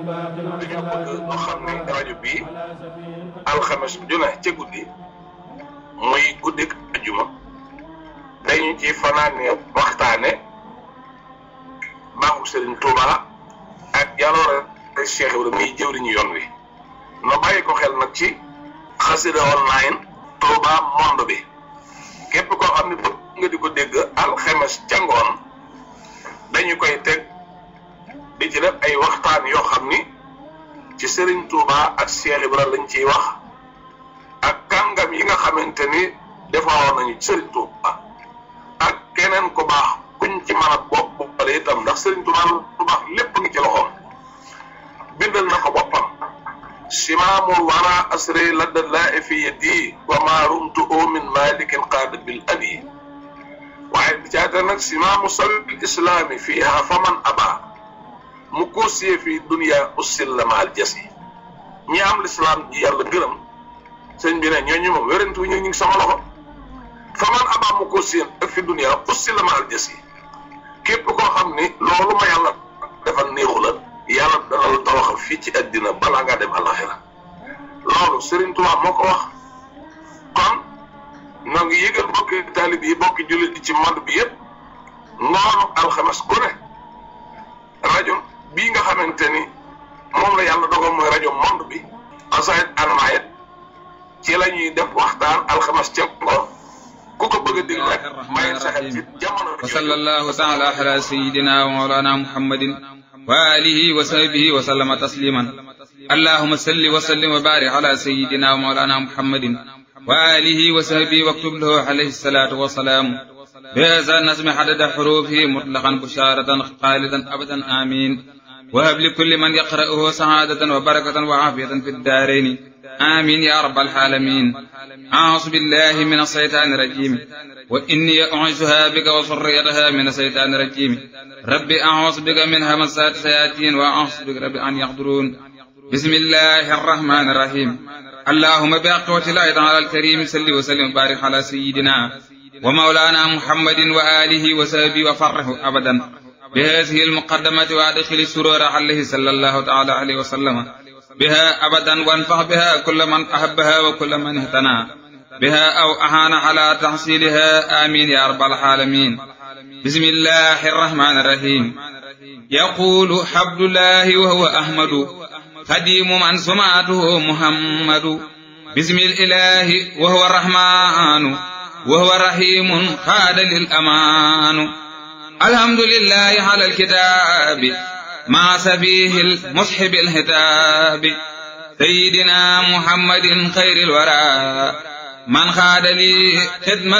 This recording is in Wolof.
dañoo bëgg ñu xam ne rajo bii alxames ju ne ca guddi muy guddik ajuma dañu ci fanaane waxtaane baaxu Serigne Touba ak jaloore Cheikh Ibrahima muy jëwriñu yoon wi no bàyyi ko xel nag ci xasida online Touba monde bi képp koo xam ne bëgg nga di ko dégg alxames ca ngoon dañu koy teg di ci def ay waxtaan yoo xam ni ci Serigne Touba ak Cheikh Ibrahima lañ ciy wax ak kàngam yi nga xamante ni defaroon nañu Serigne Touba ak keneen ku baax kuñ ci mën a bopp boppale itam ndax Serigne Touba lu baax lépp ngi ci loxoom bindal na ko boppam simaamul wara asri ladda laa fi yadi wa ma rumtu min malikin qaada bil abi waaye bi caata nag simaamu sabil islaami fiiha faman aba mu koosiyee fii dunia ussil la maal jas yi ñi am lislaam ji yàlla gërëm sëñ bi ne ñooñu moom wérantu ñu ngi sama loxo faman aba mu koosiyee ak fi dunia ussil la maal jas yi képp koo xam ni loolu ma yàlla defal néexu la yàlla dana la tawaxal fii ci àddina balaa ngaa dem alaxira loolu Serigne Touba moo ko wax kon noo ngi yëgal bokki taalib yi bokki jullit yi ci monde bi yëpp ngoonu alxames ku ne rajo bii nga xamante ni moom la yàlla dogal mooy rajo monde bi xasaayit almaayit ci la ñuy def waxtaan alxames ca ngoon ku ko bëgg a déglu rek bàyyi sa xel ci jamono wa sallallahu taala ala sayidina wa mawlana muhammadin wa alihi wa sahbihi wa sallama tasliman allahuma salli wa sallim wa barik ala sayidina wa mawlana muhammadin wa alihi wa sahbihi waktub lahu alayhi salatu wa salaam بهذا النسم حدد حروفه مطلقا بشارة خالدا أبدا آمين وهب لكل من يقرأه سعادة وبركة وعافية في الدارين آمين يا رب العالمين أعوذ بالله من الشيطان الرجيم وإني أعيذها بك وذريتها من الشيطان الرجيم ربي أعوذ بك من همسات الشياطين وأعوذ بك رب أن يحضرون بسم الله الرحمن الرحيم اللهم بأقوة الله تعالى الكريم صل وسلم وبارك على سيدنا ومولانا محمد وآله وصحبه وفرحه أبدا بهذه المقدمة وأدخل السرور عليه صلى الله تعالى عليه وسلم بها أبدا وانفع بها كل من أحبها وكل من اهتنى بها أو أهان على تحصيلها آمين يا رب العالمين بسم الله الرحمن الرحيم يقول حبد الله وهو أحمد خديم من سمعته محمد بسم الإله وهو الرحمن وهو رحيم خاد للأمان الحمد لله على الكتاب مع سفيه المصحب الهتاب سيدنا محمد خير الورى من خاد لي خدمة